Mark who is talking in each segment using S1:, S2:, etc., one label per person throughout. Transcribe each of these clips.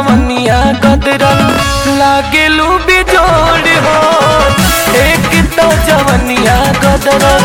S1: जवनिया गदरल लागेलू बिजोड़ हो एक तो जवनिया गदरल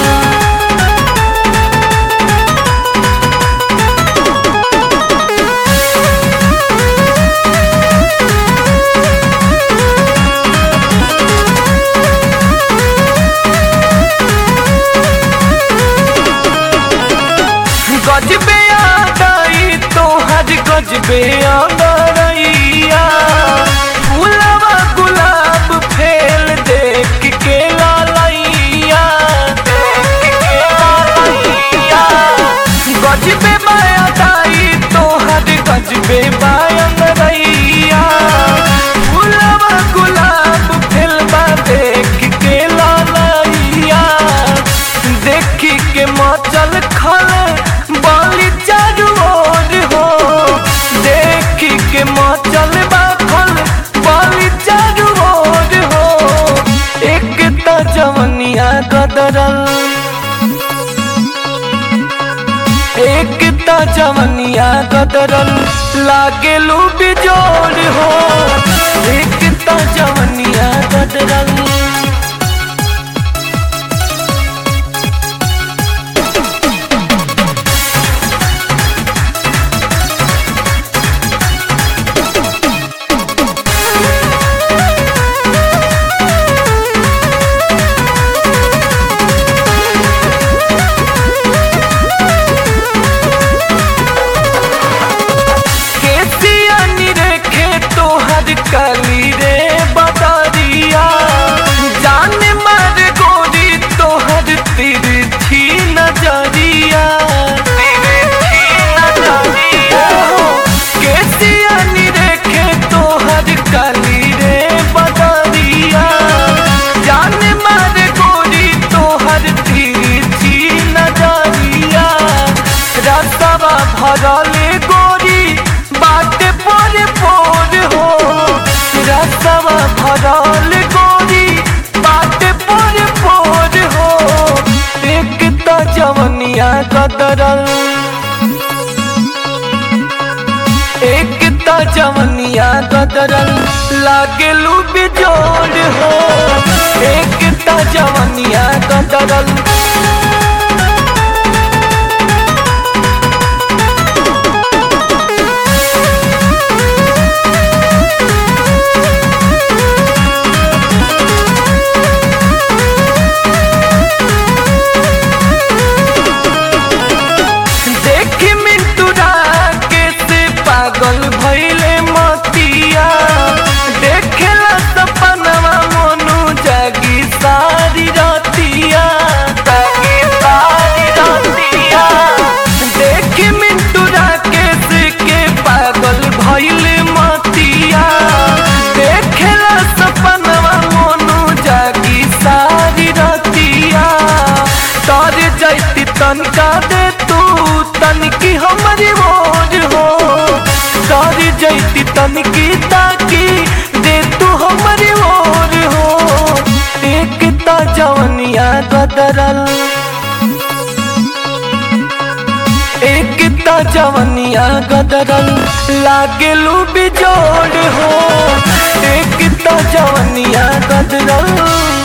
S1: गजबे आदाई तोहर गजबे आदरैया फूलवा गुलाब फेल देख के लालैया देख के लालैया गजबे बायादाई तोहर गजबे बायंगरैया फूलवा गुलाब फेलवा देख के लालैया देखी के मचल खल बाली चारू ओर हो देखी के मचल बाखल बाली चारू ओर हो एक तो जवनिया गदरल एक तो जवनिया गदरल लागेलू बिजोड़ हो एक तो जवनिया गदरल केसिया निरेखे तोहर कली रे बदरिया जान मर गोरी तोहर तिरछी नजरिया तिरछी नजरिया केसिया निरेखे तोहर कली रे बदरिया जान मर गोरी तोहर तिरछी नजरिया रसवा भरल गोरी बाटे पर पोर हो रसवा भरल गोरी बाटे पर पोर हो एक तो जवनिया कदरल एक तो जवनिया कदरल लागेलू बिजोड़ हो एक तो जवनिया कदरल देखी मिंटूरा के से पागल भइले मतिया देखेला सपनवा मोनू जागी सारी रतिया जागी सारी रतिया देखी मिंटूरा के से के पागल भइले मतिया देखेला सपनवा मोनू जागी सारी रतिया तर जैती तनका दे तू तनकी हमारी मोर हो तर जैती तनकी ताकी दे तू हमारी मोर हो एक तो जवनिया गदरल एक तो जवनिया गदरल लागेलू बिजोड़ हो एक तो जवनिया गदरल